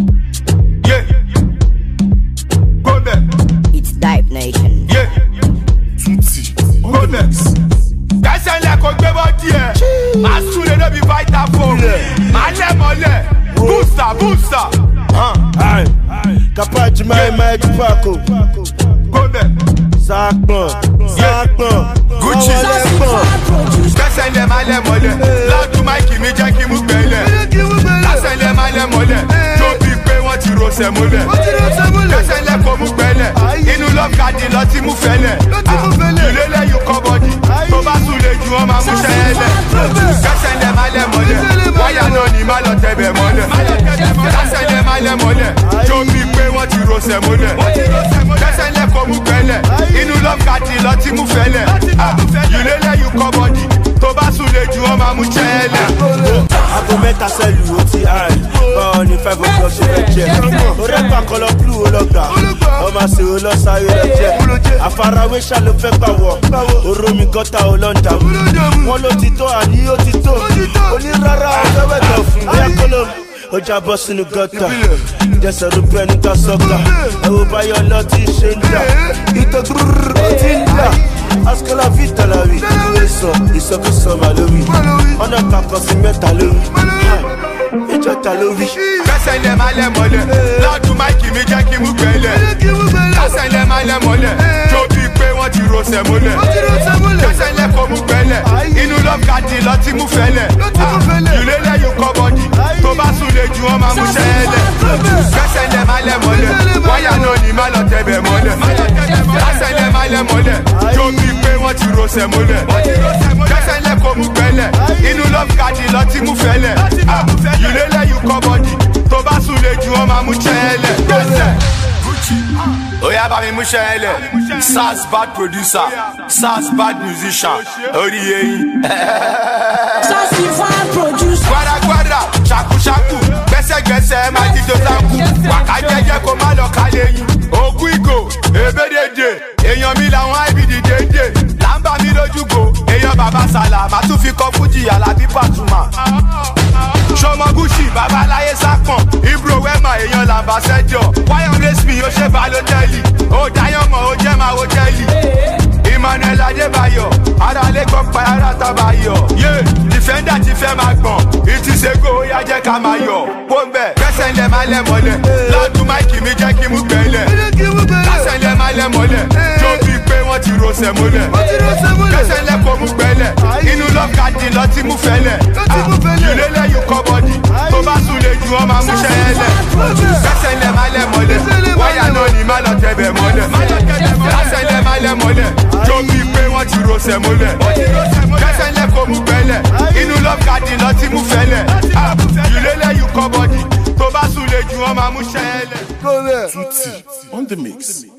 Yeah. Go back. It's Dive Nation. Yeah. Tutti. Go back. Kẹsẹ̀ ńlẹ̀ kò gbé bọ́ díẹ̀. Màá súnlé lóbi Vitafoam. Màá lẹ̀ mọ́lẹ̀. Booster booster. Aye. Kapaji mai mai Tupaco. Go back. Zakpon. Zakpon. Gucci. Zakpon. Kẹsẹ̀ ńlẹ̀ máa lẹ̀ mọ́lẹ̀. Ládùn máìkì mi jẹ́ kí mú gbẹ̀lẹ̀. Kẹsẹ̀ ńlẹ̀ máa lẹ̀ mọ́lẹ̀. Tó bí pé wọ́n ti rọṣẹ̀ mọ́lẹ̀. Kẹsẹ̀ ńlẹ̀ kò mú gbẹ̀lẹ̀. Inú lọ́kadì lọ ti mú fẹ́lẹ̀. Ìlélẹ̀ yóò kọ́ bọ́dì. Tó bá sùn lè ju wọn máa mú ṣẹ́yẹ́lẹ̀. Kẹsẹ̀ ńlẹ̀ máa lẹ̀ mọ́lẹ̀. Wáyà náà ni má lọ tẹ̀bẹ̀ mọ́lẹ̀. Kẹsẹ̀ ńlẹ̀ máa lẹ̀ mọ́lẹ̀. Tó bí pé wọ́n ti rọṣẹ̀ mọ́lẹ̀. Kẹsẹ̀ ńlẹ̀ kò mú gbẹ̀lẹ̀. Inú lọ́kadì lọ ti mú fẹ́lẹ̀. Ìlélẹ̀ yóò kọ́ bọ́dì. Tó bá sùn lè ju wọn máa mú ṣẹ́yẹ́lẹ̀. Aago mẹ́ta sẹ́lù ó ti hàn. Báwo ni five o'clock ṣe fẹ́ jẹ? Orí ẹ̀pà kọlọ blue ó lọ gbà. Ọmọ àṣẹ ó lọ sáré rẹ̀ jẹ. Àfarawé ṣá ló fẹ́ gbà wọ̀. Oromi gọ́tà ó lọ ń dààmú. Wọ́n ló ti tó àní ó ti tó. Onírárá ọjọ́ wẹ̀tọ̀ fún. Bóyá kọ́lọ́ ó jábọ́ sínú gọ́tà. Jẹsẹ̀ ló bẹ́ nígbà sọ́kà. Ẹ̀wò báyọ̀ lọ ti ṣe ń jà. Ìtọ́ gbúrúrú ó ti ń jà. Askola vita la wi, ìwé sọ, ìsọkúsọ mà lórí. Ọ̀nà kakọ sí mẹ́ta lórí. Ìjọ ta lórí. Kẹsẹ̀ ńlẹ̀ máa lẹ̀ mọ́lẹ̀. Ládùn máìkì mi jẹ́ kí mú gbẹ̀lẹ̀. Kẹsẹ̀ ńlẹ̀ máa lẹ̀ mọ́lẹ̀. Tó bí pé wọ́n ti rọṣẹ̀ mọ́lẹ̀. Kẹsẹ̀ ńlẹ̀ kò mú gbẹ̀lẹ̀. Inú lọ́kadì lọ ti mú fẹ́lẹ̀. Ìlélẹ̀ yóò kọ́ bọ́dì. Tó bá sùn lè ju wọn máa mú ṣẹ́yẹ́lẹ̀. Kẹsẹ̀ ńlẹ̀ máa lẹ̀ mọ́lẹ̀. Wáyà náà ni má lọ tẹ̀bẹ̀ mọ́lẹ̀. Kẹsẹ̀ ńlẹ̀ máa lẹ̀ mọ́lẹ̀. Tó bí pé wọ́n ti rọṣẹ̀ mọ́lẹ̀. Kẹsẹ̀ ńlẹ̀ kò mú gbẹ̀lẹ̀. Inú lọ́kadì lọ ti mú fẹ́lẹ̀. Ìlélẹ̀ yóò kọ́ bọ́dì. Tó bá sùn lè ju wọn máa mú ṣẹ́yẹ́lẹ̀. Kẹsẹ̀. Oya bá mi mú ṣẹ́yẹ́lẹ̀. Sars bad producer. Sars bad musician. Orí eyín. Sassify produce. gbadagbada ṣakuṣaku gbẹsẹgbẹsẹ máa ti tó sanku wàká jẹjẹ kó má lọ ká lẹ́yìn ògùn ìgò ebédèdè èèyàn mi làwọn ibìdí dédè làǹbà mi lójúgò èèyàn bàbá sàlà má tún fi kọ fújì alábí pàtùmà sọmọgùsì babaláyé sápọn ibro wẹmọ èèyàn làǹbà sẹjọ wáyọ rẹsmi ó ṣe balótẹlì ó dáyọmọ ó jẹ máa wó tẹlì emmanuel adébáyọ aráalé gbọ́ pa ara tábàyọ yé dìfẹ́ndà ti fẹ́ máa gbọ̀n ìtìsẹ́gò ó yá jẹ́ ká máa yọ pọ́ńbẹ́ kẹsẹ̀ ńlẹ̀ máa lẹ̀ mọ́lẹ̀ ládùn máìkì mi jẹ́ kí mú gbẹ̀lẹ̀ kẹsẹ̀ ńlẹ̀ máa lẹ̀ mọ́lẹ̀ tó bí pé wọ́n ti rọṣẹ̀ mọ́lẹ̀ kẹsẹ̀ ńlẹ̀ kò mú gbẹ̀lẹ̀ inú lọ́kadì lọ ti mú fẹ́lẹ̀ ìlélẹ̀ yóò kọ́ bọ́dì tó bá sùn lè ju ọmọ amúṣẹ́yẹlẹ̀ kẹsẹ̀ ńlẹ̀ máa lẹ̀ mọ́lẹ̀ wáyà náà ni má lọ tẹ̀bẹ̀ mọ́lẹ̀ kẹsẹ̀ ńlẹ̀ máa lẹ̀ mọ́lẹ̀ tó bí pé wọ́n ti rọṣẹ̀ mọ́lẹ̀ kẹsẹ̀ ńlẹ̀ kò mú gbẹ̀lẹ̀ inú lọ́kadì lọ ti mú fẹ́lẹ̀ ìlélẹ̀ yóò kọ́ bọ́dì tó bá sùn lè ju ọmọ amúṣẹ́yẹlẹ̀. Tutti on the mix.